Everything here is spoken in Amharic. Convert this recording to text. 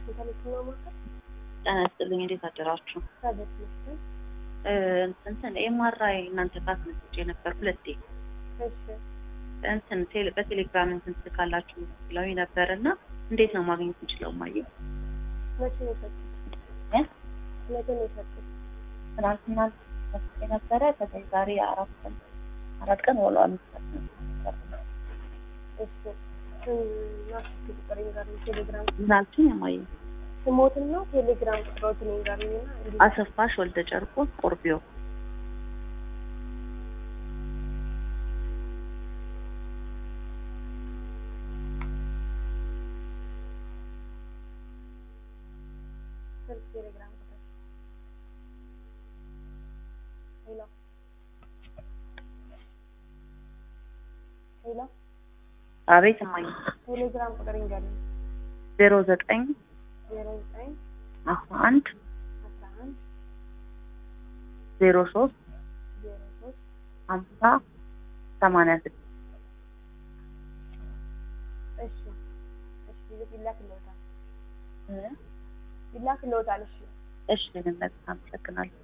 ዋሽንግተን የትኛው ማዕከል? ጤና ይስጥልኝ። እንዴት አደራችሁ? ከቤት መስል እ እንትን ኤምአርአይ እናንተ ጋር አስመጥቼ ነበር ሁለቴ። እሺ እንትን ቴሌ በቴሌግራም እንትን ትልካላችሁ ብለውኝ ነበር እና እንዴት ነው ማግኘት የምችለው? ማየ መቼ ነው የሰጡት? እ? መቼ ነው የሰጡት? ትናንትና መስጬ ነበረ። ከዛ ዛሬ አራት ቀን አራት ቀን ሆኗል። እሺ ስምና ስልክ ቁጥር ይንገሩኝ። ቴሌግራም ምናልችኝ ማየ ስሞትን ነው ቴሌግራም ቁጥሮትን ይንገሩኝ እና እንዲ አሰፋሽ ወልደ ጨርቆስ ቆርቢዮ ስልክ ቴሌግራም ቁጥር ሄሎ ሄሎ አቤት ማየ ቴሌግራም ቁጥር ይንገሩኝ። ዜሮ ዘጠኝ ዜሮ ዘጠኝ አስራ አንድ አስራ አንድ ዜሮ ሶስት ዜሮ ሶስት ሀምሳ ሰማንያ ስድስት እሺ እሺ ይላክልዎታል ይላክልዎታል። እሺ እሺ ልንመጣ አመሰግናለሁ።